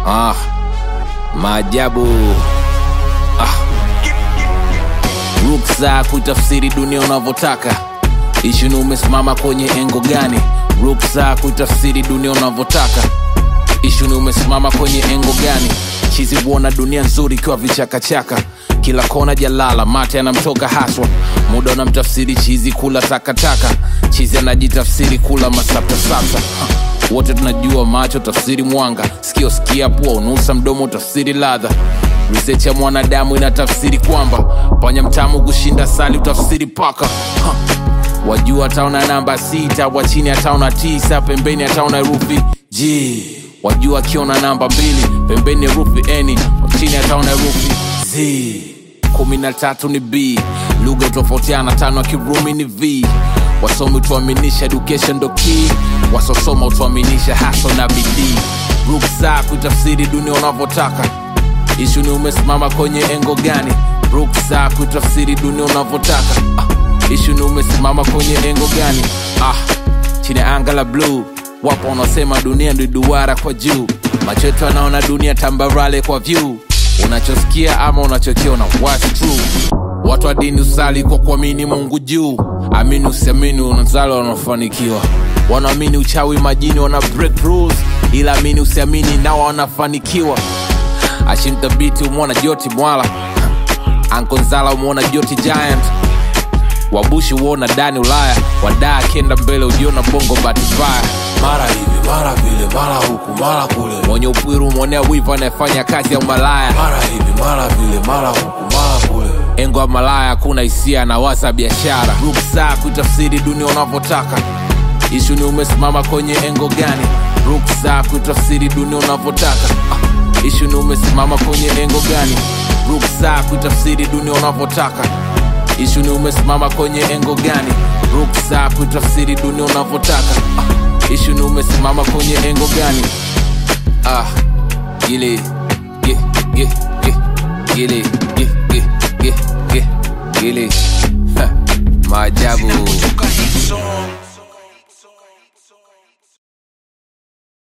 Ah, maajabu ah. Ruksa kuitafsiri dunia unavyotaka. Ishu ni umesimama kwenye engo gani? Ruksa kuitafsiri dunia unavyotaka. Ishu ni umesimama kwenye engo gani? Chizi huona dunia nzuri ikiwa vichakachaka, kila kona jalala, mate anamtoka haswa. Muda unamtafsiri chizi kula takataka, chizi anajitafsiri kula masaptasapsa Ha. wote tunajua macho tafsiri mwanga, sikio sikia, pua unusa, mdomo tafsiri ladha. Research ya mwanadamu inatafsiri kwamba panya mtamu kushinda sali utafsiri paka ha. Wajua ataona namba sita, wa chini ataona tisa, pembeni ataona herufi G. Wajua akiona namba mbili, pembeni herufi N, wa chini ataona herufi Z. kumi na tatu ni B, lugha tofautiana, tano ya Kirumi ni V. Wasomi utuaminisha education ndo key, wasosoma utuaminisha haso na bidii. Ruksa kuitafsiri dunia unavyotaka ishu ni umesimama kwenye engo gani? Ruksa kuitafsiri dunia unavyotaka. Ah, ishu ni umesimama kwenye engo gani? Ah, chini ya anga la bluu wapo wanaosema dunia ndi duara kwa juu, macho yetu anaona dunia tambarale kwa view. Unachosikia ama unachokiona, what's true? Watu wa dini usali kwa kuamini Mungu juu, amini usiamini, unazali wanafanikiwa. Wanaamini uchawi majini wana break rules, ila amini usiamini, nao wanafanikiwa. Ashimthabiti umwona Joti Mwala, Ankonzala umwona Joti Giant, Wabushi uona Dani Ulaya, wadaa akienda mbele ujiona bongo bahati mbaya. mara hivi mara vile mara huku mara kule Mwenye upwiru umwonea wivu anayefanya kazi ya umalaya. mara hivi mara vile mara huku mara kule Engo ya malaya hakuna hisia na wasa biashara. Ruksa kuitafsiri dunia unavyotaka. Ishu ni umesimama kwenye engo gani? Ruksa kuitafsiri dunia unavyotaka. Ah, Ishu ni umesimama kwenye engo gani? Ruksa kuitafsiri dunia unavyotaka. Ishu ni umesimama kwenye engo gani? Ruksa kuitafsiri dunia unavyotaka. Ah, Ishu ni umesimama kwenye engo gani? Ah, gile, ge, ge, ge, gile, ge.